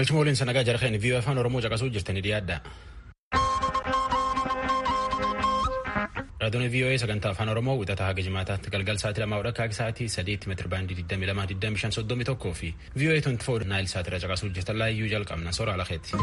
Galchuma waliin sanagaa jarheen viiyoo afaan Oromoo caqasuu jirtanii dhiyaadha. Raadiyoon viiyoo sagantaa afaan Oromoo wixataa haga jimaataatti galgal sa'aatii lamaa hodha kaaki sa'aatii sadiitti meetira baandii 22,25,31 fi viiyoo 24 naayil sa'aatirra caqasuu jirtan laayyuu jalqabna soora alakeetti.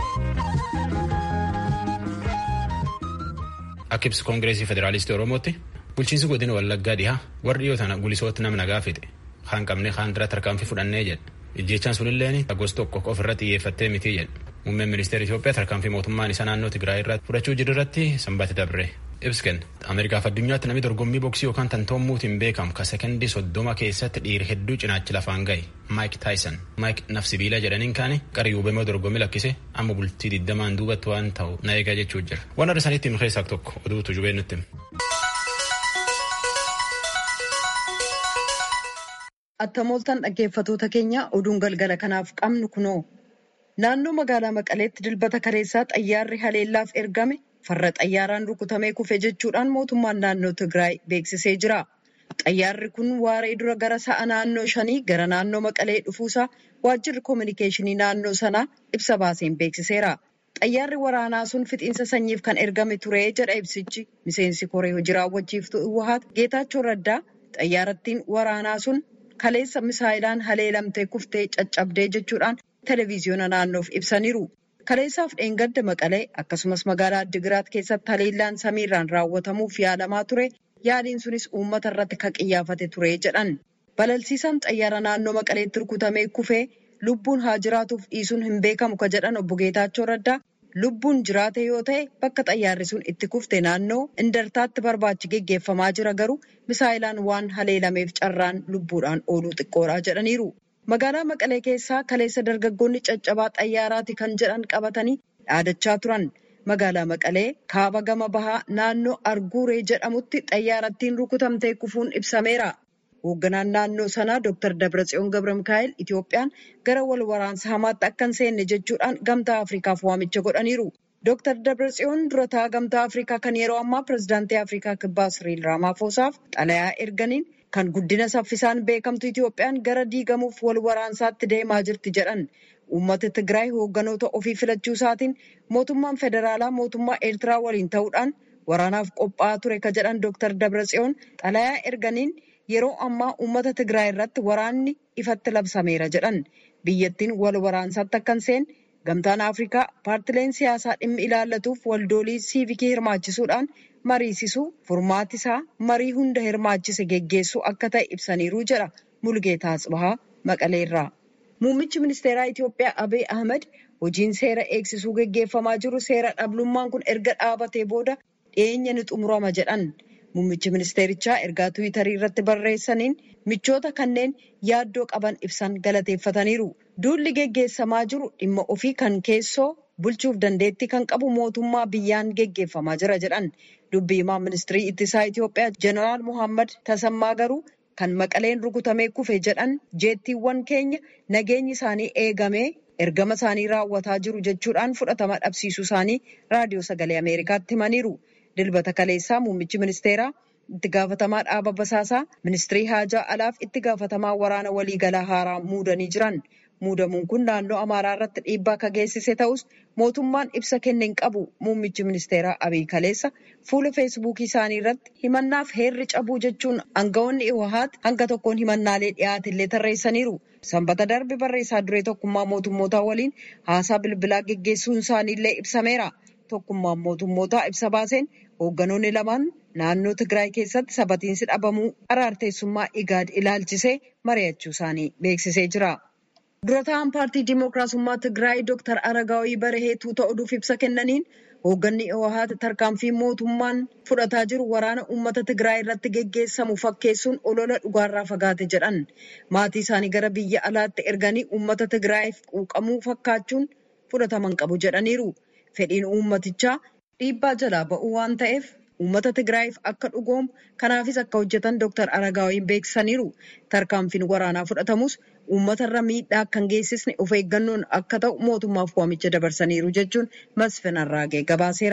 Akka ibsa koongireesii federaalistii Oromootti bulchiinsi godina Wallaggaa dhihaa warri dhiyoo tana gulisootti nama nagaa fixe kaan qabnee kaan dura tarkaanfii fudhannee jedha. Ijjechaan sunilleen gosa tokko ofirra xiyyeeffattee miti jedha. Muummeen ministeera Itoophiyaa tarkaanfii mootummaan isaa naannoo Tigraay irratti fudhachuu jiru irratti sanbata dabre. Ibsi kenna. Ameerikaaf addunyaatti namni dorgommii boksii yookaan tantoommuutiin beekamu ka sekendii soddoma keessatti dhiira hedduu cinaachi lafaan gahe Maayik Taayisan. Maayik nafsibiila jedhaniin kaane qarii hubamee dorgommii lakkise amma bultii digdamaan duubatti waan ta'u na eegaa jechuu jira. Waan adda sanitti himu keessaa tokko oduutu jubee nutti hima. Attamooltaan dhaggeeffatoota keenya oduun galgala kanaaf qabnu kunoo. Naannoo magaalaa Maqaleetti dilbata kaleessaa xayyaarri haleellaaf ergame farra xayyaaraan rukutamee kufe jechuudhaan mootummaan naannoo Tigraay beeksisee jira. Xayyaarri kun waaree dura gara sa'a naannoo shanii gara naannoo Maqalee dhufuusaa waajjirri koominikeeshinii naannoo sanaa ibsa baaseen beeksiseera. Xayyaarri waraanaa sun fixiinsa sanyiif kan ergame ture jedha ibsichi. Miseensi koree hojii raawwachiiftuu Iwwahaat Geetaachoo Raddaa xayyaarattiin waraanaa sun kaleessa misaayilaan haleelamtee kuftee caccabdee jechuudhaan televiziyoona naannoof ibsaniiru. Kaleessaaf dheengadda Maqalee akkasumas magaalaa Addigiraat keessatti haleellaan samiirraan raawwatamuuf yaalamaa ture. Yaaliin sunis uummata irratti kan qiyyaafate ture jedhan. Balalsiisaan xayyaara naannoo Maqaleetti rukutamee kufee lubbuun haa jiraatuuf dhiisuun hin beekamu ka jedhan obbo Geetaachoo Raddaa lubbuun jiraate yoo ta'e bakka xayyaarri sun itti kufte naannoo indartaatti barbaachi geggeeffamaa jira garuu misaayilaan waan haleelameef carraan lubbuudhaan ooluu xiqqoodha jedhaniiru. Magaalaa Maqalee keessaa kaleessa dargaggoonni caccabaa xayyaaraati kan jedhan qabatanii dhaadachaa turan. Magaalaa Maqalee kaaba gama bahaa naannoo Arguuree jedhamutti xayyaarattiin rukutamtee kufuun ibsameera. Hoogganaan naannoo sanaa Dr. Dabratsiyoon Gabra Mikaa'el Itoophiyaan gara wal waraansa hamaatti akka hin seenne jechuudhaan gamtaa Afrikaaf waamicha godhaniiru. Dr. Dabratsiyoon durataa gamtaa Afrikaa kan yeroo ammaa pirezidaantii Afrikaa kibbaa Siriil Raamaafosaaf xalayaa erganiin kan guddina saffisaan beekamtu Itoophiyaan gara diigamuuf wal waraansaatti deemaa jirti jedhan. Uummata Tigraay hoogganoota ofii filachuu isaatiin mootummaan federaalaa mootummaa Eertiraa waliin ta'uudhaan waraanaaf qophaa'aa ture ka jedhan Dr. Dabratsiyoon xalayaa erganiin yeroo ammaa uummata Tigraay irratti waraanni ifatti labsameera jedhan. Biyyattiin wal waraansaatti akka hin seenne gamtaan Afrikaa paartileen siyaasaa dhimmi ilaallatuuf waldoolii siivikii hirmaachisuudhaan mariisisuu furmaati isaa marii hunda hirmaachise geggeessuu akka ta'e ibsaniiru jedha Mulgeetaa Tsibahaa Maqaleerraa. Muummichi ministeeraa Itoophiyaa Abiy Ahmed hojiin seera eegsisuu geggeeffamaa jiru seera dhablummaan kun erga dhaabatee booda dhiyeenya ni xumurama jedhan. Muummichi ministeerichaa ergaa Tiwiitarii irratti barreessaniin michoota kanneen yaaddoo qaban ibsan galateeffataniiru. Duulli geggeessamaa jiru dhimma ofii kan keessoo bulchuuf dandeettii kan qabu mootummaa biyyaan geggeeffamaa jira jedhan. Dubbii himaa ministirii ittisaa Itoophiyaa Jeneraal Muhammad Tasammaa garuu kan maqaleen rukutamee kufe jedhan jeettiiwwan keenya nageenyi isaanii eegamee ergama isaanii raawwataa jiru jechuudhaan fudhatama dhabsiisuu isaanii raadiyoo sagalee Ameerikaatti himaniiru. Dilbata kaleessaa muummichi ministeeraa itti gaafatamaa dhaaba basaasaa ministirii haajaa alaaf itti gaafatamaa waraana waliigalaa haaraa muudanii jiran. Muudamuun kun naannoo Amaaraa irratti dhiibbaa akka geessise ta'us mootummaan ibsa kenne hin qabu. Muummichi ministeeraa Abiy Kaleessa fuula feesbuukii isaanii irratti himannaaf heerri cabuu jechuun aangawoonni Iwahaat hanga tokkoon himannaalee dhiyaatillee tarreessaniiru. Sanbata darbe barreessaa duree tokkummaa mootummootaa waliin haasaa bilbilaa geggeessuun isaaniillee ibsameera. Tokkummaan mootummootaa ibsa baaseen hoogganoonni lamaan naannoo Tigraay keessatti sabatiinsi dhabamuu araarteessummaa Igaad ilaalchisee mari'achuu isaanii beeksisee jira. Dura ta'an paartii Dimookiraasummaa Tigraay Dr. Aragaawii Barahee tuuta oduuf ibsa kennaniin hoogganni Iwahaat tarkaanfii mootummaan fudhataa jiru waraana uummata Tigraay irratti geggeessamu fakkeessuun olola dhugaarraa fagaate jedhan. Maatii isaanii gara biyya alaatti erganii uummata Tigraayiif quuqamuu fakkaachuun fudhataman qabu jedhaniiru. Fedhiin uummatichaa dhiibbaa jalaa ba'uu waan ta'eef uummata Tigraayiif akka dhugoomu kanaafis akka hojjetan Dr. Aragaawiin beeksisaniiru. Tarkaanfiin waraanaa fudhatamus uummatarra miidhaa akka hin geessisne of eeggannoon akka ta'u mootummaaf waamicha dabarsaniiru jechuun Masfin Arraagee gabaaseera.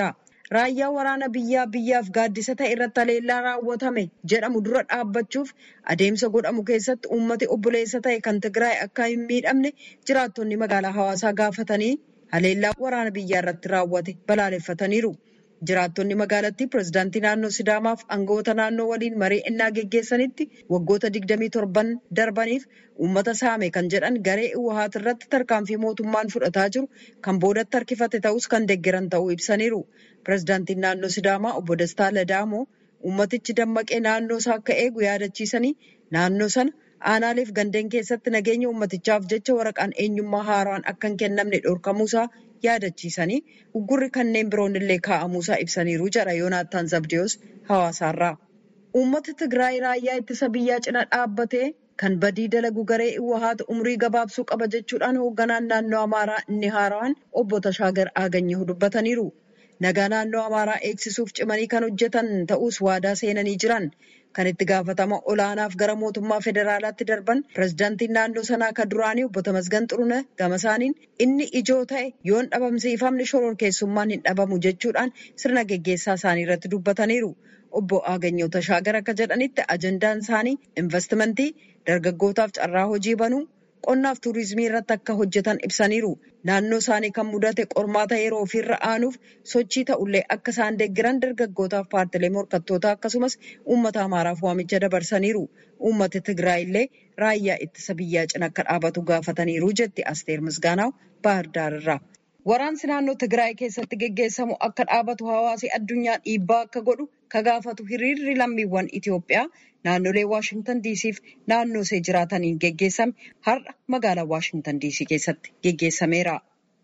raayyaa waraana biyyaa biyyaaf gaaddisa ta'e irratti haleellaa raawwatame jedhamu dura dhaabbachuuf adeemsa godhamu keessatti uummati obboleessa ta'e kan Tigraay akka hin miidhamne jiraattonni magaalaa hawaasaa gaafatanii haleellaa waraana biyyaa irratti raawwate balaaleffataniiru. Jiraattonni magaalattii pirezidaantii naannoo Sidaamaaf aangawoota naannoo waliin marii innaa geggeessanitti waggoota 27 darbaniif uummata saame kan jedhan garee Iwahaat irratti tarkaanfii mootummaan fudhataa jiru kan boodatti harkifate ta'us kan deeggaran ta'uu ibsaniiru. Pirezidaantiin naannoo Sidaamaa obbo Dastaa Ladaamoo uummatichi dammaqee naannoo isaa akka eegu yaadachiisanii naannoo sana aanaaleef gandeen keessatti nageenya uummatichaaf jecha waraqaan eenyummaa haaraan akka hin kennamne dhorkamuusaa yaadachiisanii uggurri kanneen biroon illee kaa'amuusaa ibsaniiru jedha Yoonaattaan Zabdiyoos hawaasaarraa. Uummata Tigraay raayyaa ittisa biyyaa cina dhaabbatee kan badii dalagu garee Iwahaat umrii gabaabsuu qaba jechuudhaan hoogganaan naannoo Amaaraa inni haaraan obbo Tashaagar Aaganyoo dubbataniiru. Nagaa naannoo Amaaraa eegsisuuf cimanii kan hojjetan ta'us waadaa seenanii jiran. Kan itti gaafatama olaanaaf gara mootummaa federaalaatti darban pirezidaantiin naannoo sanaa kan duraanii obbo Tamasgan Xurune gama isaaniin inni ijoo ta'e yoon dhabamsiifamne shororkeessummaan hin dhabamu jechuudhaan sirna geggeessaa isaanii irratti dubbataniiru. Obbo Aaganyoo Tashaagar akka jedhanitti ajandaan isaanii investimentii dargaggootaaf carraa hojii banuu qonnaaf tuurizimii irratti akka hojjetan ibsaniiru. Naannoo isaanii kan mudate qormaata yeroo ofiirra aanuuf sochii ta'ullee akka isaan deeggiran dargaggootaaf paartilee morkattootaa akkasumas uummata Amaaraaf waamicha dabarsaniiru. Uummati Tigraay illee raayyaa ittisa biyyaa cina akka dhaabatu gaafataniiru jetti Asteer Misgaanaaw Baahir Daarirraa. Waraansi naannoo Tigraay keessatti geggeessamu akka dhaabatu hawaasi addunyaa dhiibbaa akka godhu ka gaafatu hiriirri lammiiwwan Itoophiyaa naannolee Waashingtan diisiif naannoo ishee jiraataniin geggeessame har'a magaalaa Waashingtan diisii keessatti geggeessameera.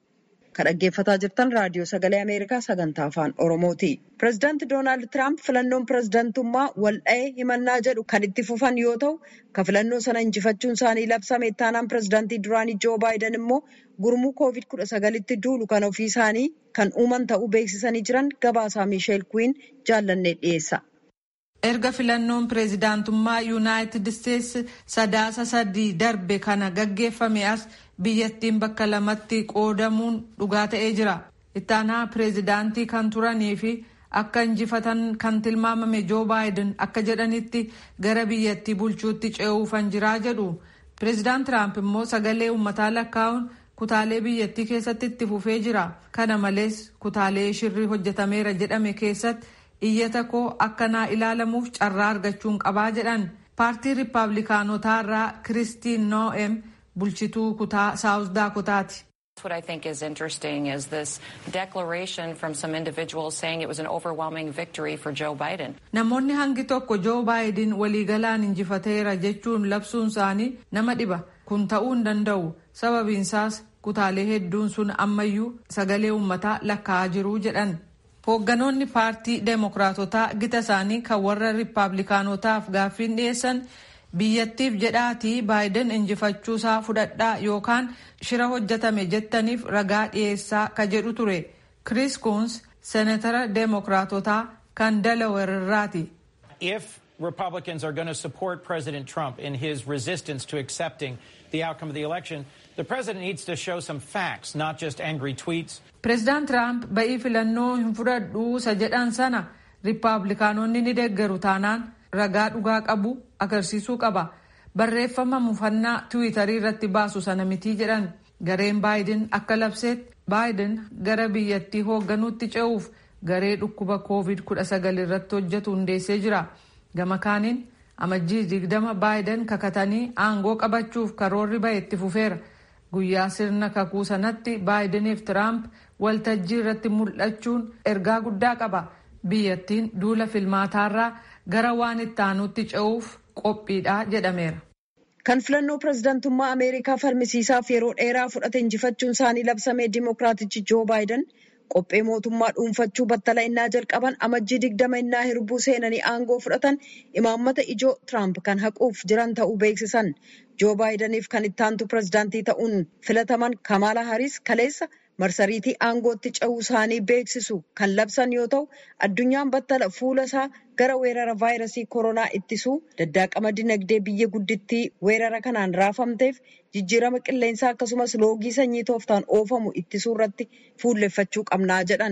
Kan dhaggeeffataa jirtan raadiyoo sagalee Ameerikaa sagantaa afaan Oromooti. Pireezidaanti Doonaald Tiraamp filannoon pireezidaantummaa waldha'ee himannaa jedhu kan itti fufan yoo ta'u, kan filannoo sana injifachuun isaanii labsame ittaanaan pireezidaantii duraanii Joo Baayiden immoo gurmuu koovid kudha sagalitti duulu kan ofii isaanii kan uuman ta'uu beeksisanii jiran gabaasaa Miisheel Kuwiin jaallannee dhiyeessa. Erga filannoon pireezidaantummaa Yuunaayitid Isteetsi sadaasa sadii darbe kana gaggeeffame as biyyattiin bakka lamatti qoodamuun dhugaa ta'ee jira. Ittaanaa pireezidaantii kan turanii fi akka injifatan kan tilmaamame Joo Baayiden akka jedhanitti gara biyyattii bulchuutti ce'uufan jiraa jedhu. Pireezidaant Tiraamp immoo sagalee uummataa lakkaa'uun kutaalee biyyattii keessatti itti fufee jira. Kana malees kutaalee shirri hojjetameera jedhame keessatti iyyata koo akka naa ilaalamuuf carraa argachuun qabaa jedhan. Paartii Riippaabilikaanotaa irraa Kiristiin Noo'em bulchituu kutaa Saawus Daakotaati. What I think is interesting is this declaration from some individuals saying it was an overwhelming victory for Joe Biden. Namoonni hangi tokko Joo Baayiden waliigalaan injifateera jechuun labsuun isaanii nama dhiba. Kun ta'uu hin danda'u. Sababiinsaas kutaalee hedduun sun ammayyuu sagalee uummataa lakkaa'aa jiru jedhan. Hoogganoonni paartii Deemokiraatotaa gita isaanii kan warra Riippaabilikaanotaaf gaaffiin dhiyeessan biyyattiif jedhaatii baayiden injifachuusaa fudhadhaa yookaan shira hojjetame jettaniif ragaa dhiyeessaa ka jedhu ture kiriis kuns seenatara deemokiraatotaa kan delaware irraati. If Republicans are going to support President Trump in his resistance to accepting the outcome of the election, the president needs to show some facts, not just angry tweets. Pireezidaant Tiraamp ba'ii filannoo hin fudhadhuu isa jedhan sana riippaabilikaanonni ni deeggaru taanaan ragaa dhugaa qabu agarsiisuu qaba. Barreeffama mufannaa tiwiitarii irratti baasu sana mitii jedhan gareen baayiden akka labseetti baayiden gara biyyattii hoogganuutti ce'uuf garee dhukkuba koovid kudha sagal irratti hojjetu hundeessee jira. Gama kaaniin amajjii digdama baayiden kakatanii aangoo qabachuuf karoorri ba'e itti fufeera. Guyyaa sirna kakuu sanatti baayideniif Tiraamp waltajjii irratti mul'achuun ergaa guddaa qaba. Biyyattiin duula filmaataarraa gara waan itti aanutti ce'uuf qophiidha jedhameera. Kan filannoo pireezidantummaa Ameerikaa falmisiisaaf yeroo dheeraa fudhate injifachuun isaanii labsame Dimookiraatichi Joo Baayiden qophee mootummaa dhuunfachuu battala innaa jalqaban amajjii digdama innaa hirbuu seenanii aangoo fudhatan imaammata ijoo Tiraamp kan haquuf jiran ta'uu beeksisan. Joo Baayidaniif kan ittaantu pireezidaantii ta'uun filataman Kamaala Haris kaleessa marsariitii aangootti ce'uu isaanii beeksisu kan labsan yoo ta'u addunyaan battala fuula isaa gara weerara vaayirasii koronaa ittisuu daddaaqama dinagdee biyya guddittii weerara kanaan raafamteef jijjiirama qilleensaa akkasumas loogii sanyii tooftaan oofamu ittisuu irratti fuulleffachuu qabnaa jedhan.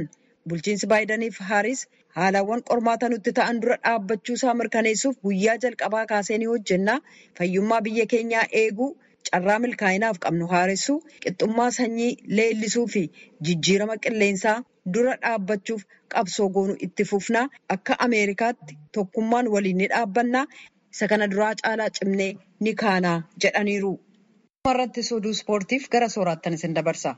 bulchiinsi baayidaniif haaris haalawwan qormaata nutti ta'an dura dhaabbachuusaa mirkaneessuuf guyyaa jalqabaa kaasee ni hojjennaa fayyummaa biyya keenyaa eeguu carraa milkaa'inaaf qabnu haaressuu qixxummaa sanyii leellisuu fi jijjiirama qilleensaa dura dhaabbachuuf qabsoo goonu itti fufnaa akka ameerikaatti tokkummaan waliin ni dhaabbannaa isa kana duraa caalaa cimnee ni kaanaa jedhaniiru. irratti oduu ispoortiif gara sooraattan isin dabarsa.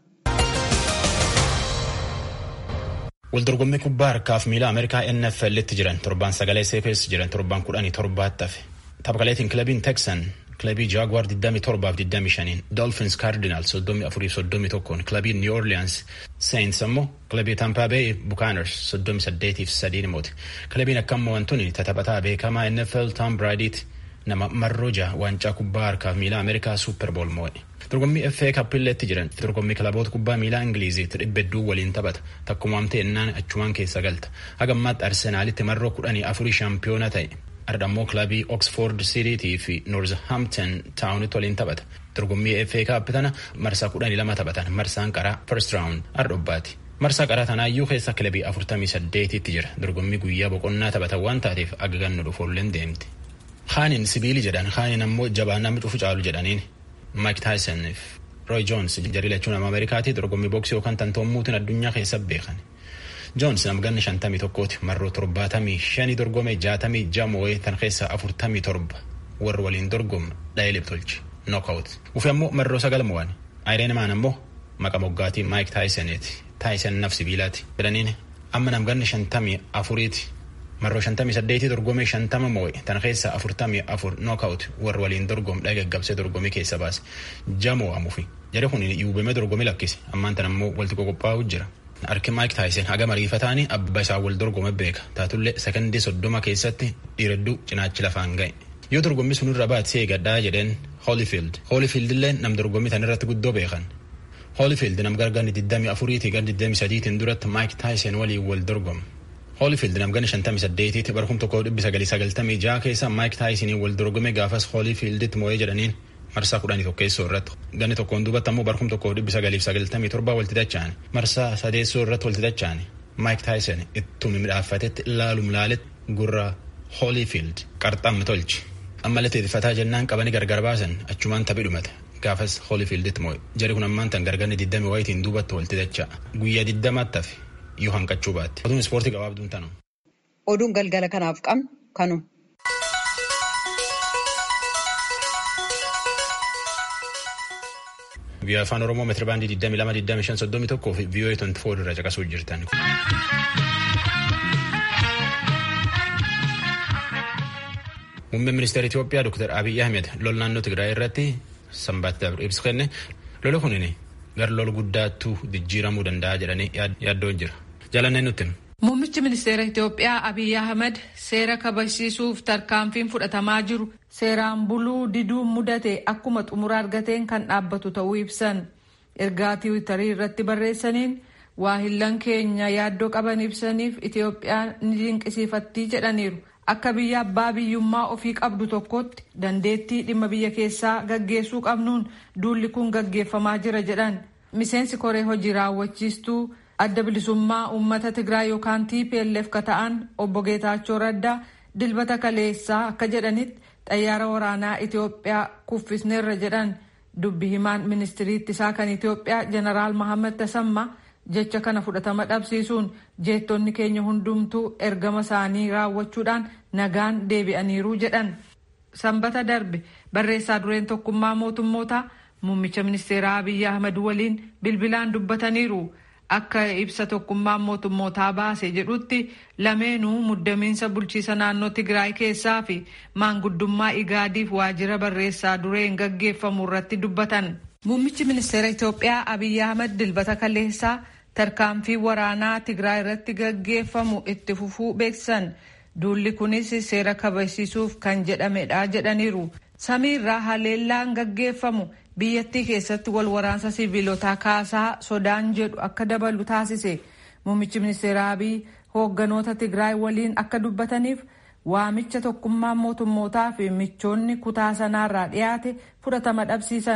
Waldorgommii kubbaa harkaaf miila Ameerikaa NFL'tti jiran torbaan sagalee seepees jiran torbaan kudhanii torbaatti hafe. Taphaqaleetiin kilabiin Texan kilabii Jaguar 27-25 Dolphins Cardinals 34-31 kilabii New Orleans Saints ammoo kilabii Tampa Bay Buccaneers 38-3 moote. Kilabiin akkammoo wantoonni taphataa beekamaa NFL Tom Brady'ti nama marroja waancaa kubbaa harkaaf miila Ameerikaa Super Bowl moo'e. Dorgommii FA Kappilleetti jiran dorgommii kilaboota kubbaa miilaa Ingiliiziitti dhibba hedduu waliin taphata. Takkumaamtee ennaan achumaan keessa galta. Haga ammaatti Arsenaalitti marroo kudhanii afurii shaampiyoona ta'e. Ardhammoo kilabii Oxford City fi Northampton Town'itti waliin taphata. Dorgommii FA Cup tana marsaa kudhanii lama taphatan. Marsaan qaraa first round ardhobbaati. Marsaa qaraa tanaayyuu keessa kilabii afurtamii saddeetitti jira. Dorgommii guyyaa boqonnaa taphatan waan taateef aga gannu dhufoolleen deemti. Haanin sibiili jedhan haanin ammoo jabaa namni cufu caalu jedhaniin Mike Tyson fi Roy Jones jarii lachuu nama Ameerikaatti dorgommii booksii yookaan tantoommuutiin addunyaa keessa beekan. Joons nama ganna shantamii tokkooti marroo torbaatamii shanii dorgome jaatamii jamoo'ee tan keessa afurtamii torba warri waliin dorgoma dha'ee tolchi knockout. Ufi ammoo marroo sagal mo'an. Ayireen maan ammoo maqa moggaatii Mike Tysoniiti. Tyson naf sibiilaati. Jedhaniin amma nam ganna shantamii afuriiti. marroo shantamii saddeetii dorgomee shantama moo'e tan keessa afurtamii afur nookaawut warri waliin dorgom dhagaggabsee dorgomii keessa baase jamoo amuufi jedhe kun yuubamee dorgomii lakkise ammaan tan ammoo walitti qoqophaa'u jira. Harki Maayik Taayisen haga mariifataanii abba isaa wal dorgome beeka taatullee sekondii soddoma keessatti dhiiradduu cinaachi lafaan ga'e. Yoo dorgommii sunirra baatsee gaddaa jedheen Holyfield. Holyfield illee nam dorgommii tan irratti guddoo beekan. Holyfield nam gargaarni 24 gar 23 duratti Maayik Taayisen waliin wal dorgome. Holyfield namgana 58 bara 1996 keessa Mike Tyson wal dorgome gaafas Holyfielditti moo'ee jedhaniin marsaa 11 keessoo irratti ganni tokkoon duubatti ammoo bara 1997 walti dacha'an marsaa sadeessoo irratti walti dacha'an Mike Tyson ittuma midhaafatetti ilaalum laaletti gurra Holyfield qarxamma tolchi ammallee teetifataa jennaan qabanii gargar baasan achumaan taphii dhumate gaafas Holyfielditti moo'e jedhe kun ammaan tan gargarni 20 wayitiin duubatti walti dacha'a guyyaa 20 hafe yoo hanqachuu baatte. Oduun ispoortii gabaabduun tanu. Oduun galgala kanaaf qabnu kanu. Biyya afaan Oromoo meetira baandii 22,25,31 fi VOA 24 irra caqasuu jirtan. Muummeen ministeera Itoophiyaa Dr. Abiy Ahmed lol naannoo Tigraay irratti sanbaatti dabre ibsa kenne lola kunini gara lol guddaattuu jijjiiramuu danda'a jedhanii yaaddoon jira. Jaalanneen nutti. Muummichi ministeera Itoophiyaa Abiy Ahmed seera kabachiisuuf tarkaanfiin fudhatamaa jiru seeraan buluu diduun mudate akkuma xumura argateen kan dhaabbatu ta'uu ibsan. Ergaa tiwiitarii irratti barreessaniin waahillan keenya yaaddoo qaban ibsaniif Itoophiyaan ni dinqisiifattii jedhaniiru. Akka biyya abbaa biyyummaa ofii qabdu tokkotti dandeettii dhimma biyya keessaa gaggeessuu qabnuun duulli kun gaggeeffamaa jira jedhan. Miseensi koree hojii raawwachiistuu adda bilisummaa uummata Tigraay yookaan TPLF ka ta'an obbo Geetaachoo Raddaa dilbata kaleessaa akka jedhanitti xayyaara waraanaa Itoophiyaa kuffisneerra jedhan dubbi himaan ministirii ittisaa kan Itoophiyaa jeneraal Mahammad Tasammaa jecha kana fudhatama dhabsiisuun jeettonni keenya hundumtuu ergama isaanii raawwachuudhaan nagaan deebi'aniiru jedhan. Sanbata darbe barreessaa dureen tokkummaa mootummootaa muummicha ministeeraa Abiyyi Ahmad waliin bilbilaan dubbataniiru. Akka ibsa tokkummaan mootummootaa baase jedhutti lameenuu muddamiinsa bulchiisa naannoo Tigraay keessaa fi maanguddummaa Igaadiif waajjira barreessaa dureen gaggeeffamu irratti dubbatan. Muummichi ministeera Itoophiyaa Abiyyi Ahmad dilbata kaleessaa tarkaanfii waraanaa Tigraay irratti gaggeeffamu itti fufuu beeksisan. Duulli kunis seera kabachiisuuf kan jedhamedha jedhaniiru. Samii irraa haleellaan gaggeeffamu biyyattii keessatti wal waraansa siviilotaa kaasaa sodaan jedhu akka dabalu taasise. Muummichi ministeera Abiy hoogganoota Tigraay waliin akka dubbataniif waamicha tokkummaan mootummootaa fi michoonni kutaa sanaarraa dhiyaate fudhatama dhabsiisan.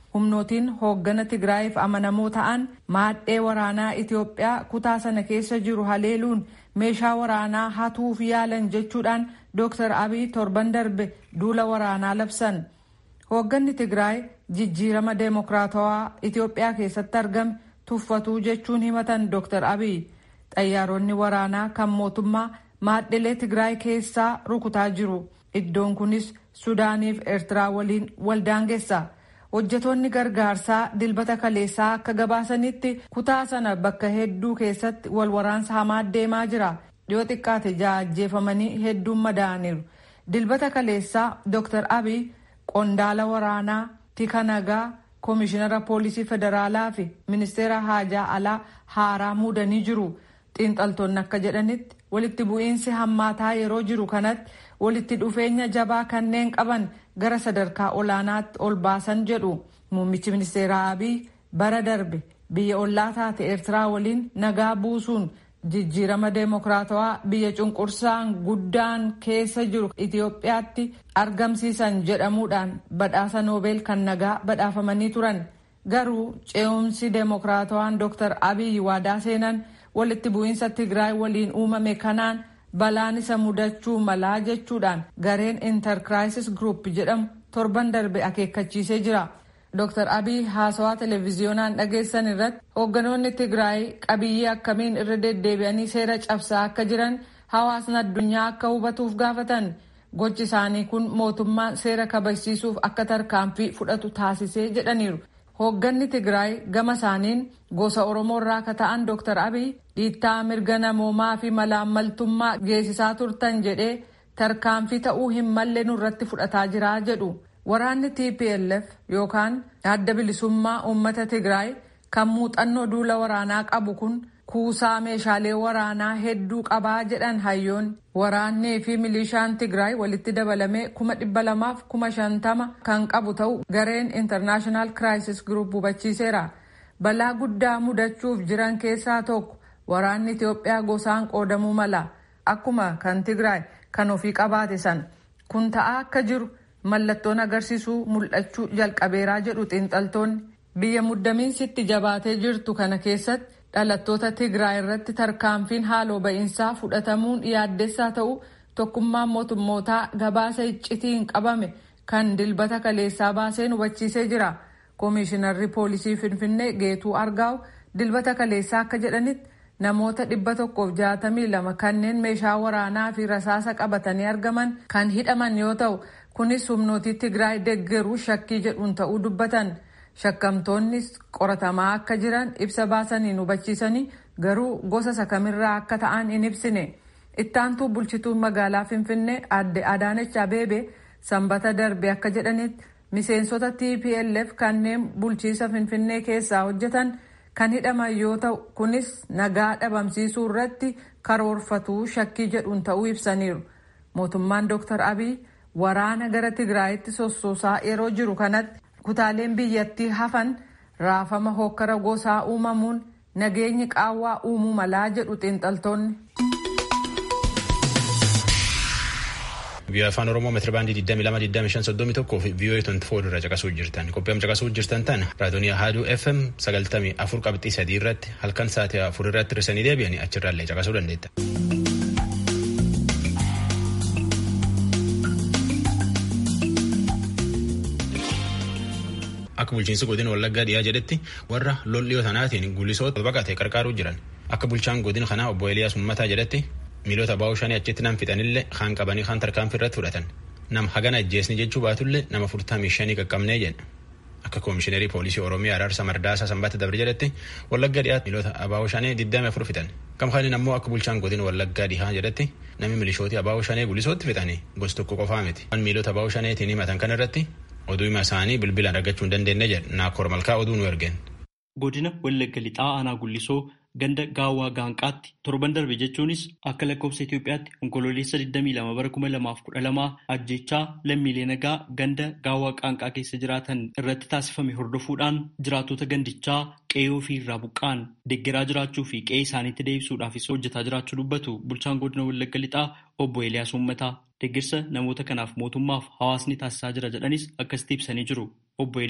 humnootiin hooggana Tigraayiif amanamoo ta'an maadhee waraanaa Itoophiyaa kutaa sana keessa jiru haleeluun meeshaa waraanaa hatuuf yaalan jechuudhaan Dr. Abiy torban darbe duula waraanaa labsan. Hoogganni Tigraay jijjiirama deemokiraatawaa Itoophiyaa keessatti argame tuffatuu jechuun himatan Dr. Abiy. Xayyaaronni waraanaa kan mootummaa maadhelee Tigraay keessaa rukutaa jiru. Iddoon kunis Sudaaniif Eertiraa waliin waldaangeessa. Hojjetoonni gargaarsaa dilbata kaleessaa akka gabaasanitti kutaa sana bakka hedduu keessatti wal waraansa hamaa deemaa jira. Dhiyoo xiqqaate ajjeefamanii hedduun madaa'aniiru. Dilbata kaleessaa Dr. Abiy qondaala waraanaa tika nagaa koomishinara poolisii federaalaa fi ministeera haajaa alaa haaraa muudanii jiru. xiinxaltoonni akka jedhanitti walitti bu'iinsi hammaataa yeroo jiru kanatti walitti dhufeenya jabaa kanneen qaban gara sadarkaa olaanaatti ol baasan jedhu muummichi ministeeraa abiy bara darbe biyya ollaa taate eertiraa waliin nagaa buusuun jijjiirama deemokiraatawaa biyya cunqursaan guddaan keessa jiru itiyoophiyaatti argamsiisan jedhamuudhaan badhaasa noobeel kan nagaa badhaafamanii turan garuu ce'umsi deemokiraatawaan dr abiy waadaa seenan walitti bu'iinsa tigraay waliin uumame kanaan balaan isa mudachuu malaa jechuudhaan gareen intarkiraayisis group jedhamu torban darbe akeekkachiisee jira. Dr. Abiy haasawaa televiziyoonaan dhageessan irratti hoogganoonni Tigraay qabiyyee akkamiin irra deddeebi'anii seera cabsaa akka jiran hawaasni addunyaa akka hubatuuf gaafatan gochi isaanii kun mootummaan seera kabachiisuuf akka tarkaanfii fudhatu taasisee jedhaniiru. Hoogganni Tigraay gama isaaniin gosa Oromoo irraa akka ta'an Dr. Abiy dhiittaa mirga namoomaa fi malaammaltummaa geessisaa turtan jedhee tarkaanfii ta'uu hin malle nurratti fudhataa jira jedhu. Waraanni TPLF yookaan adda bilisummaa uummata Tigraay kan muuxannoo duula waraanaa qabu kun kuusaa meeshaalee waraanaa hedduu qabaa jedhan hayyoon waraannii fi milishaan Tigraay walitti dabalamee kuma dhibba lamaaf kuma shantama kan qabu ta'u gareen International Crisis Group hubachiiseera. Balaa guddaa mudachuuf jiran keessaa tokko waraanni Itoophiyaa gosaan qoodamuu mala akkuma kan Tigraay kan ofii qabaate san kun ta'aa akka jiru. mallattoon agarsiisuu mul'achuu jalqabeeraa jedhu xiinxaltoonni biyya muddamiinsitti jabaatee jirtu kana keessatti dhalattoota tigraay irratti tarkaanfiin haaloo ba'iinsaa fudhatamuun yaaddessaa ta'u tokkummaan mootummootaa gabaasa iccitiin qabame kan dilbata kaleessaa baaseen hubachiisee jira koomishinarri poolisii finfinnee geetuu argaa'u dilbata kaleessaa akka jedhanitti namoota dhibba tokkoof jaatamii lama kanneen meeshaa waraanaa fi rasaasa qabatanii argaman kan hidhaman yoo ta'u kunis humnootii tigraay deggeruu shakkii jedhuun ta'uu dubbatan shakkamtoonnis qoratamaa akka jiran ibsa baasaniin hubachiisanii garuu gosa sakamirraa akka ta'an hin ibsine ittaantuu bulchituun magaalaa finfinnee adde adaanech abeebe sanbata darbe akka jedhanitti miseensota tplf kanneen bulchiisa finfinnee keessaa hojjetan kan hidhaman yoo ta'u kunis nagaa dhabamsiisuu irratti karoorfatuu shakkii jedhuun ta'uu ibsaniiru mootummaan dr abiy waraana gara tigraayitti sossoosaa yeroo jiru kanatti kutaaleen biyyattii hafan raafama hokkara gosaa uumamuun nageenyi qaawwaa uumuu malaa jedhu xiinxaltoonni. Biyya afaan Oromoo meetira baandii 22,25,31 fi VOA 24 irra caqasuu jirtan. Qophiin caqasuu jirtan tan raadiyoonii Haaduu FM 94 qabxii 3 irratti halkan sa'aatii 4 irratti risanii deebi'anii achirraallee caqasuu dandeetta. Akka bulchiinsi godina Wallaggaa dhiyaa jedhetti warra lol'iyoo sanaatiin gulisoota baqatee qarqaaruu jiran. Akka bulchaan godina kanaa obbo Eliyaas Ummataa jedhetti miilota baa'uu shanii achitti nam fixanillee kaan qabanii kaan tarkaanfii irratti fudhatan. Nam hagana ajjeesni jechuu baatullee nama furtamii shanii qaqqabnee jedha. Akka koomishineerii poolisii Oromiyaa Araarsa Mardaasaa Sanbaata Dabre jedhetti Wallaggaa dhiyaatti miilota abaa'uu shanii digdami afur fixan. Kamkaanin ammoo akka bulchaan godina Wallaggaa dhihaa jedhetti namni milishooti abaa'uu shanii gulisootti fixanii gosa tokko qofaa miti. Waan miilota abaa'uu shaneetiin himatan kan irratti oduu hima isaanii bilbilaan argachuu hin dandeenye jedha naakoor malkaa oduu nu ergeen. Godina Wallagga Lixaa Aanaa Gullisoo ganda gaawwaa gaanqaatti torban darbe jechuunis akka lakkoofsa Itoophiyaatti onkololeessa 22 bara 2012 ajjechaa lammiilee nagaa ganda gaawwaa qaanqaa keessa jiraatan irratti taasifame hordofuudhaan jiraatota gandichaa qe'ee ofii irraa buqqaan deeggaraa jiraachuu fi qe'ee isaaniitti deebisuudhaafis hojjetaa jiraachuu dubbatu bulchaan godina Wallagga Lixaa obbo Eeliyaas Uummataa deeggarsa namoota kanaaf mootummaaf hawaasni taasisaa jira jedhanis akkasitti ibsanii jiru. Obbo Eeliyaas.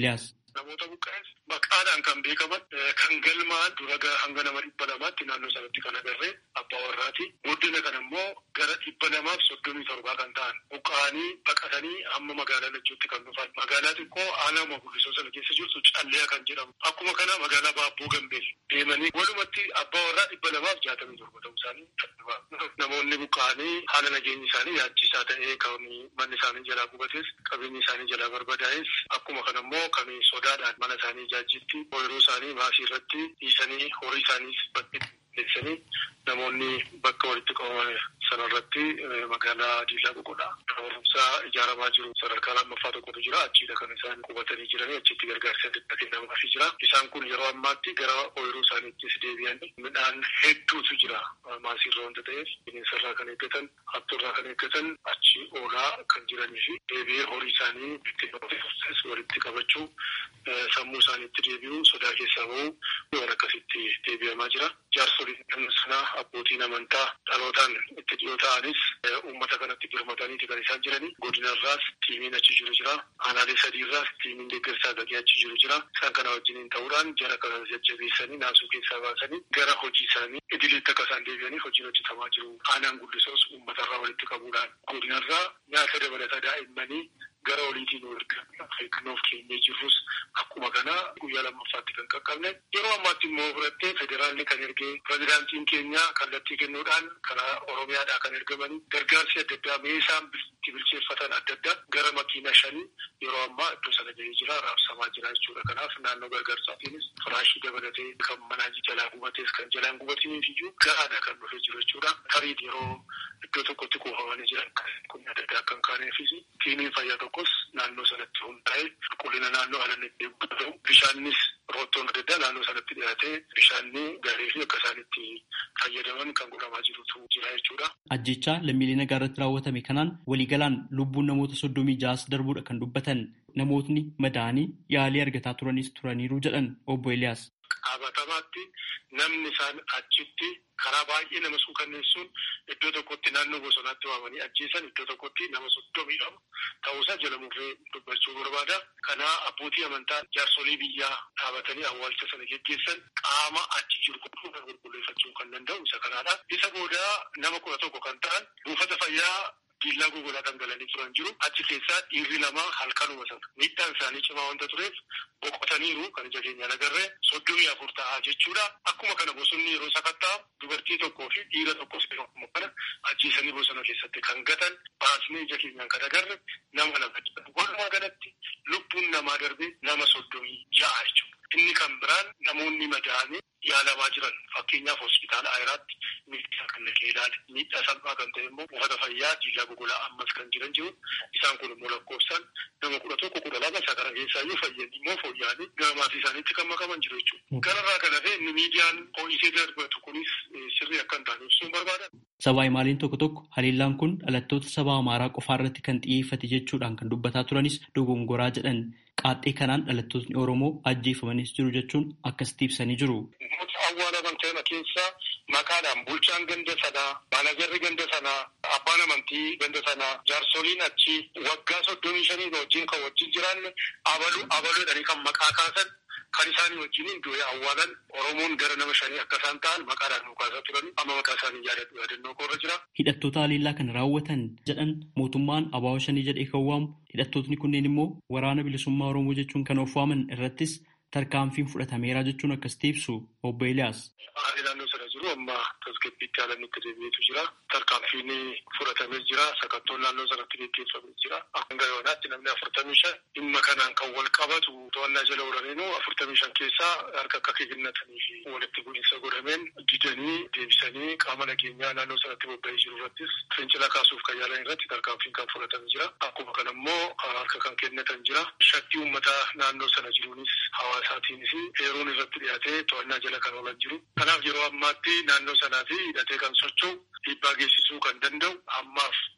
Namoota buqqa'es maqaadhaan kan beekaman kan galmaan dura hanga nama dhibba lamaatti naannoo sanatti kan agarree abbaa warraati. Guddina kan immoo gara dhibba lamaaf soddomii torbaa kan ta'an buqqa'anii baqatanii hamma magaalaa lachuutti kan dhufan. Magaalaa xiqqoo aanaa guddisoo sana keessa jirtu callee kan jedhamu. Akkuma kana magaalaa baabboo gambee deemanii walumatti abbaa warraa dhibba lamaaf jaatamii torba ta'uu isaanii namoonni buqqa'anii haala nageenyi isaanii yaachisaa ta'ee kan manni isaanii jalaa gubates qabeenyi isaanii jalaa barbadaa'es akkuma kana immoo kan sodaadhaan mana isaanii ijaajjitti ooyiruu isaanii maasii irratti dhiisanii horii isaaniis bakkeessanii namoonni bakka walitti qabaman sanarratti magaalaa diilaa boqodha. Barumsaa ijaaramaa jiru sadarkaa lammaffaa tokkotu jira achiidha kan isaan qubatanii jiranii achitti gargaarsa adda kennamaafii jira. Isaan kun yeroo ammaatti gara ooyiruu isaaniittis deebi'anii midhaan hedduutu jira maasiirra wanta ta'eef bineensarraa kan eeggatan hattuurraa kan eeggatan achi oolaa kan jiranii fi deebi'ee horii isaanii bittinnoofis walitti qabachuu sammuu isaaniitti deebi'uu sodaa keessaa bahuu waan akkasitti deebi'amaa jira. Jaarsoliin sanaa abbootiin amantaa dhalootaan itti dhiyoo ta'anis uummata kanatti birmataniiti kan isaan jiranii godinarraas tiimiin achi jiru jira aanaalee sadiirraas tiimiin deeggarsaa gagee achi jiru jira isaan kana wajjiniin ta'uudhaan jara kana jajjabeessanii naasuu keessaa baasanii gara hojii isaanii idileetti akka isaan deebi'anii hojiin hojjetamaa jiru aanaan guddisoos uummatarraa walitti qabuudhaan godinarraa nyaata dabalataa daa'immanii gara oliitiin eeggannoof keenyee jirrus akkuma kana guyyaa lammaffaatti kan qaqqabne yeroo ammaatti immoo fudhattee federaalli kan ergee pirezidaantiin keenya kallattii kennuudhaan karaa oromiyaadhaa kan ergamanii gargaarsi adda addaa meeshaan itti bilcheeffatan adda addaa gara makiina shanii yeroo ammaa iddoo sana gahee jira raabsamaa jira jechuudha kanaaf naannoo gargaarsaatiinis firaashii dabalatee kan manaa jalaa gubatees kan jalaan gubatiniif iyyuu ga'aadha kan dhufee jiru jechuudha tarii yeroo iddoo tokkotti kuufamanii jiran kun adda addaa kan kaaneefis tiimiin fayyaa tokkos naannoo sanatti hundaa'e qulqullina naannoo haala ta'u bishaannis roottoon adda addaa naannoo sanatti dhiyaatee bishaanni gaarii fi akka isaan itti fayyadaman kan godhamaa jirutu jira jechuudha. Ajjechaa lammiilee nagaa irratti raawwatame kanaan waliigalaan lubbuun namoota soddomii ja'as darbuudha kan dubbatan namootni madaanii yaalii argataa turanis turaniiru jedhan obbo Eliyaas. Qabatamaatti namni isaan achitti karaa baay'ee nama suukanneessuun iddoo tokkotti naannoo bosonaatti waamanii ajjeesan iddoo tokkotti nama soddomii lama ta'uusaa jala murree dubbachuu barbaada. Kanaa abbootii amantaa jaarsolii biyyaa dhaabatanii awwaalcha sana geggeessan qaama achi jiru kan qulqulleeffachuu kan danda'u isa kanaadha. Isa booda nama kudha tokko kan ta'an buufata fayyaa diillaa gogolaa kan galanii turan jiru achi keessaa dhiirri lama halkanuma sana miidhaan isaanii cimaa wanta tureef boqotaniiru kan ija keenyaan agarree soddomii afur ta'aa jechuudha akkuma kana bosonni yeroo sakattaa dubartii tokkoo fi dhiira tokkos akkuma kana ajjeesanii bosona keessatti kan gatan baasnee ija keenyaan kan agarre nama lama walumaa galatti lubbuun namaa darbe nama soddomii ja'a jechuudha. Inni kan biraan namoonni madaa'anii yaalamaa jiran fakkeenyaaf hospitaala Ayiraatti miidhaa kan naqee ilaale miidhaa salphaa kan ta'e immoo buufata fayyaa diillaa gogolaa ammas kan jiran jiru isaan kun immoo lakkoofsaan nama kudha tokko kudha lama isa kana keessaa iyyuu fayyanii immoo fooyya'anii gara maatii isaaniitti kan makaman jiru jechuudha. Kanarraa kan hafe inni miidiyaan ho'isee darbatu kunis sirrii akka hin taane ibsuun barbaada. Sabaa himaaliin tokko tokko haliillaan kun dhalattoota saba Amaaraa qofaa irratti kan xiyyeeffate jechuudhaan kan dubbataa turanis dogongoraa jedhan qaaxxee kanaan dhalattootni Oromoo ajjeefamanis jiru jechuun akkasitti ibsanii jiru. Namoota awwaalaman ta'an keessaa maqaadhaan bulchaan ganda sanaa, maanajarri ganda sanaa, abbaan amantii ganda sanaa, jaarsoliin achi waggaa soddomii shanii wajjin kan wajjin jiraanne abaluu abaluudhanii kan maqaa kaasan kan isaanii wajjin du'ee awwaalan Oromoon gara nama shanii akka isaan ta'an maqaadhaan nu kaasaa turan amma maqaa isaanii yaadadhu yaadannoo koorra jira. Hidhattoota haliillaa kana raawwatan jedhan mootummaan abaawoo shanii jedhee kan waamu hidhattootni kunneen immoo waraana bilisummaa Oromoo jechuun kan of waaman irrattis tarkaanfiin fudhatameera jechuun akkasitti ibsu obbo Eliyaas. Haalli naannoo sana jiru amma tasgabbiitti haalan itti deebi'eetu jira. Tarkaanfiin fudhatamee jira. Sakattoon naannoo sanatti gaggeeffamee jira. Hanga yoonaatti namni afurtamii shan dhimma kanaan kan wal qabatu to'annaa jala oolaniinu afurtamii shan keessaa harka akka kennatanii fi walitti bu'iinsa godhameen didanii deebisanii qaama nageenyaa naannoo sanatti bobba'ee jiru irrattis fincila kaasuuf kan yaalan irratti tarkaanfiin kan fudhatamee jira. Akkuma kana immoo harka kan kennatan jira. Shakki uummataa naannoo sana jiruunis hawaasaatiinis heeruun irratti dhiyaatee to'annaa jala kan oolan jiru. Kanaaf yeroo ammaatti naannoo sanaa fi hidhatee kan socho'u dhiibbaa geessisuu kan danda'u ammaaf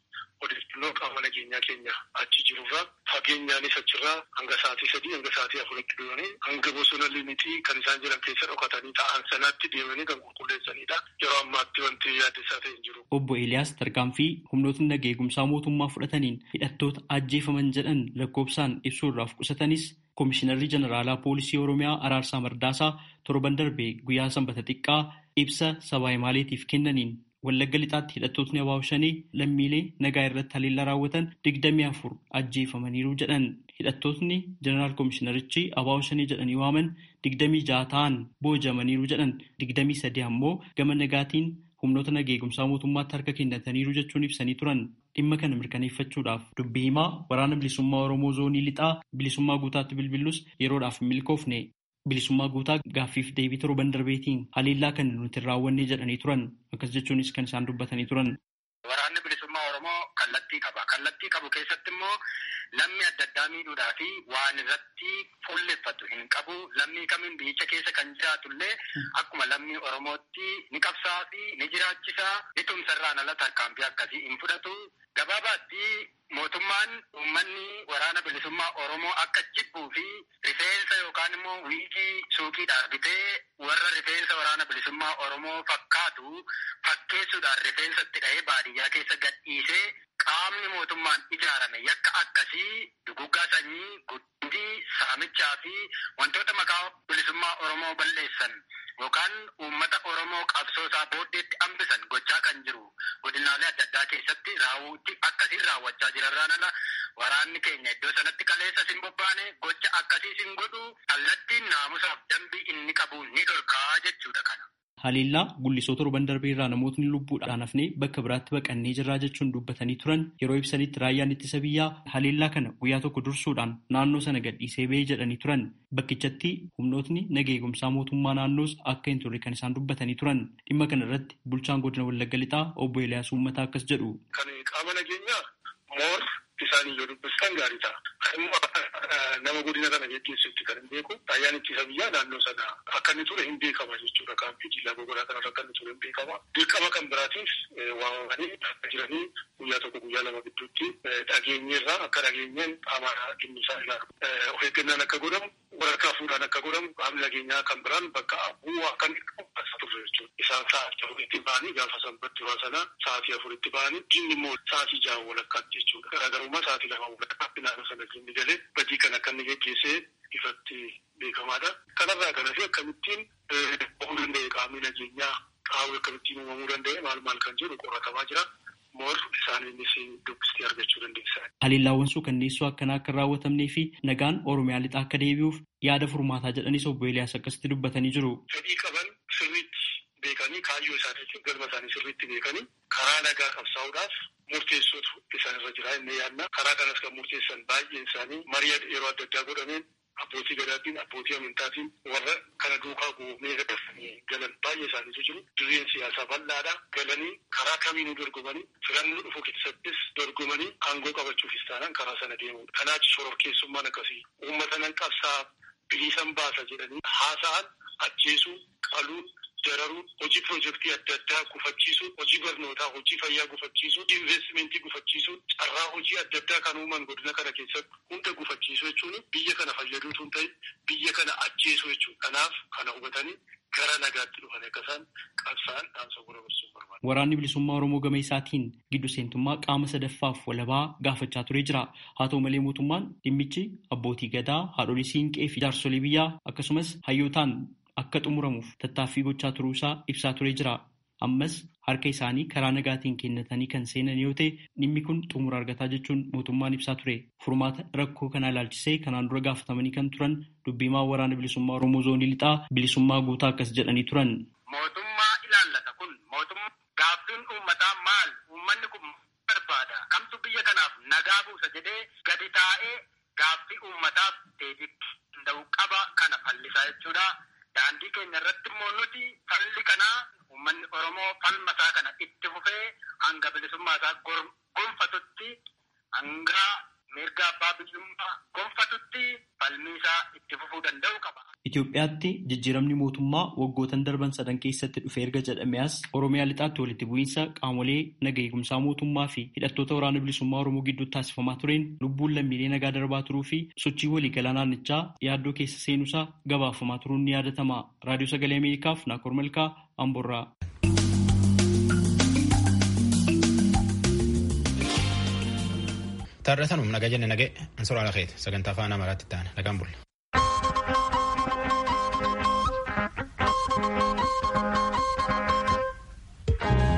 odeeffannoo qaama nageenyaa keenya achi jirurraa fageenyaanis achirraa hanga sa'aatii sadii hanga sa'aatii afuritti deemanii hanga bosona limitii kan isaan jiran keessa dhokatanii ta'an sanaatti deemanii kan qulqulleessanidha. Yeroo ammaatti wanti yaaddessaa ta'e hin jiru. Obbo Eeliyaas tarkaanfii humnootni nagaa eegumsaa mootummaa fudhataniin hidhattoota ajjeefaman jedhan lakkoofsaan ibsuurraaf qusatanis Koomishinarri Jeneraalaa Poolisii Oromiyaa Araarsaa Mardaasaa torban darbee guyyaa sanbata xiqqaa ibsa sabaa himaaleetiif kennaniin Wallagga lixaatti hidhattootni abaaboo shanii lammiilee nagaa irratti haleellaa raawwatan digdamii afur ajjeefamaniiru jedhan. Hidhattootni Jeneraal Koomishinarichi abaaboo shanii jedhanii waaman digdamii jaha ta'an boojamaniiru jedhan. Digdamii sadii ammoo gama nagaatiin humnoota nagaa eegumsaa mootummaatti harka kennataniiru jechuun ibsanii turan. Dhimma kana mirkaneeffachuudhaaf dubbii himaa waraana bilisummaa Oromoo zoonii lixaa bilisummaa guutaatti bilbilus yeroodhaaf hin milkoofne. Bilisummaa guutaa gaaffiif deebii torban darbeetiin haleellaa kan nuti hin raawwanne jedhanii turan. Akkas jechuunis kan isaan dubbatanii turan. Waraanni bilisummaa Oromoo kallattii qaba. Kallattii qabu keessatti immoo lammii adda addaa miidhuudhaa fi waan irratti fuulleffatu hin qabu. Lammii kamiin biyyicha keessa kan jiraatu illee akkuma lammii Oromootti ni qabsaa fi ni jiraachisaa. Ni tumsarraan ala tarkaanfii akkasii hin fudhatu. Gabaabaatti mootummaan uummanni waraana bilisummaa Oromoo akka jibbuu fi rifeensa yookaan immoo wiigii suuqiidhaan bitee warra rifeensa waraana bilisummaa Oromoo fakkaatu fakkeessuudhaan rifeensa itti dha'ee baadiyyaa keessa gadhiisee qaamni mootummaan ijaarame yakka akkasii duguggaa sanyii guddii saamichaa fi wantoota maqaa bilisummaa Oromoo balleessan yookaan uummata Oromoo qabsoosaa booddeetti hambisan gochaa kan jiru godinaalee adda addaa keessatti raawwuutti akkasiin raawwachaa jirarraan ala waraanni keenya iddoo sanatti kaleessa sin bobbaane gocha akkasii sin godhu kallattiin naamusaaf dambii inni qabu ni dhorkaa jechuudha kana. Haleellaa gullisoo torban darbee irraa namootni lubbuudhaan hafnee bakka biraatti baqannee jirraa jechuun dubbatanii turan yeroo ibsanitti raayyaan ittisa biyyaa haleellaa kana guyyaa tokko dursuudhaan naannoo sana gadhiisee ba'ee jedhanii turan bakkichatti humnootni nagaa eegumsaa mootummaa naannoos akka hin turre kan isaan dubbatanii turan dhimma kana irratti bulchaan godina Wallagga Lixaa obbo Eeliyaas Uummataa akkas jedhu. Kan qaama nageenyaa moor isaanii yoo dubbistan gaarii ta'a. nama godina kana geggeessutti kan hin beeku raayyaan ittisa biyyaa naannoo sana akka inni ture hin beekama jechuudha. Kaampii jillaa gogonaa kanarra akka inni ture hin beekama. Dirqama kan biraatiif waamamanii akka jiranii guyyaa tokko guyyaa lama gidduutti dhageenyeerraa akka dhageenyeen qaama dhimmi isaa ilaalu. Of eeggannaan akka godhamu waraqaa fuudhaan akka godhamu qaamni nageenyaa kan biraan bakka bu'aa akka inni qabu turre jechuudha. Isaan sa'aatii afuritti ba'anii gaafa sanbatti waa sana sa'aatii afuritti ba'anii jinni immoo sa'aatii jaha walakkaatti jechuudha. Garaagarummaa sa'aatii lama walakkaatti naannoo sana jinni galee badii kan akka inni geggeessee ifatti beekamaadha. Kanarraa kanas akkamittiin uumamuu danda'e qaamni nageenyaa qaawwi akkamittiin uumamuu danda'e maal maal kan jedhu qoratamaa jira. Moor isaaniinis dubbistee argachuu dandeessa. Haleellaawwan suukanneessoo akkanaa akka hin raawwatamnee fi nagaan Oromiyaa lixaa akka deebi'uuf yaada furmaataa jedhanis obbo Eeliyaas akkasitti dubbatanii jiru. Fedhii qaban sirriitti beekanii kaayyoo isaaniitti galma isaanii sirriitti beekanii karaa nagaa qabsaa'uudhaaf murteessootu isaanirra jira inni yaadna. Karaa kanas kan murteessan baay'een isaanii marii yeroo adda addaa godhameen abbootii gadaatiin abbootii amantaatiin warra kana duukaa goonee gadafanii galan baay'ee isaaniitu jiru. Dirreen siyaasaa bal'aadha. Galanii karaa kamiinuu dorgomanii filannoo dhufu keessattis dorgomanii aangoo qabachuufis taanaan karaa sana deemudha. Kanaaf shororkeessummaan akkasii uummata nan qabsaa biliisan baasa jedhanii haasa'an ajjeesuu qaluu dararuun hojii piroojeektii adda addaa gufachiisuu hojii barnootaa hojii fayyaa gufachiisuu investimentii gufachiisuu carraa hojii adda addaa kan uuman godina kana keessatti hunda gufachiisuu jechuun biyya kana fayyaduu tun ta'e biyya kana ajjeesuu jechuudha. Kanaaf kana hubatanii gara nagaatti dhufan akka isaan qabsaan dhaamsa gurra barsiisuu barbaada. Waraanni bilisummaa Oromoo gama isaatiin giddu seentummaa qaama sadaffaaf walabaa gaafachaa turee jira. Haa ta'u malee mootummaan dhimmichi abbootii gadaa, haadholii siinqee fi jaarsolii biyyaa akkasumas hayyootaan akka xumuramuuf tattaaffii gochaa turuusaa ibsaa turee jira. Ammas harka isaanii karaa nagaatiin kennatanii kan seenan yoo ta'e dhimmi kun xumura argataa jechuun mootummaan ibsaa ture. Furmaata rakkoo kanaa ilaalchisee kanaan dura gaafatamanii kan turan dubbiimaa waraana bilisummaa Oromoo zoonii lixaa bilisummaa guutaa akkas jedhanii turan. Mootummaa ilaallata kun mootummaa gaaffiin uummataa maal uummanni kun barbaada kamtu biyya kanaaf nagaa buusa jedhee gadi taa'ee gaaffii uummataaf deebii danda'u qaba kana fallisaa jechuudha. Daandii keenya irratti immoo nuti falli kanaa uummanni Oromoo falma isaa kana itti fufee hanga bilisummaa isaa gonfatutti hanga mirga abbaa biyyummaa gonfatutti falmi isaa itti fufuu danda'u qaba. Itoophiyaatti jijjiiramni mootummaa waggootan darban sadan keessatti dhufe erga jedhame as Oromiyaa lixaatti walitti bu'iinsa qaamolee naga eegumsaa mootummaa fi hidhattoota waraana bilisummaa Oromoo gidduutti taasifamaa tureen lubbuun lammiilee nagaa darbaa turuu fi sochii waliigalaa naannichaa yaaddoo keessa seenuusaa gabaafamaa turuun ni yaadatama. Raadiyoo Sagalee Ameerikaaf Naakoor Malkaa Amborraa. Taarratanum nagaa jenne nagee ansuraa lakeeti sagantaa afaan amaaraatti ta'an nagaan bulla.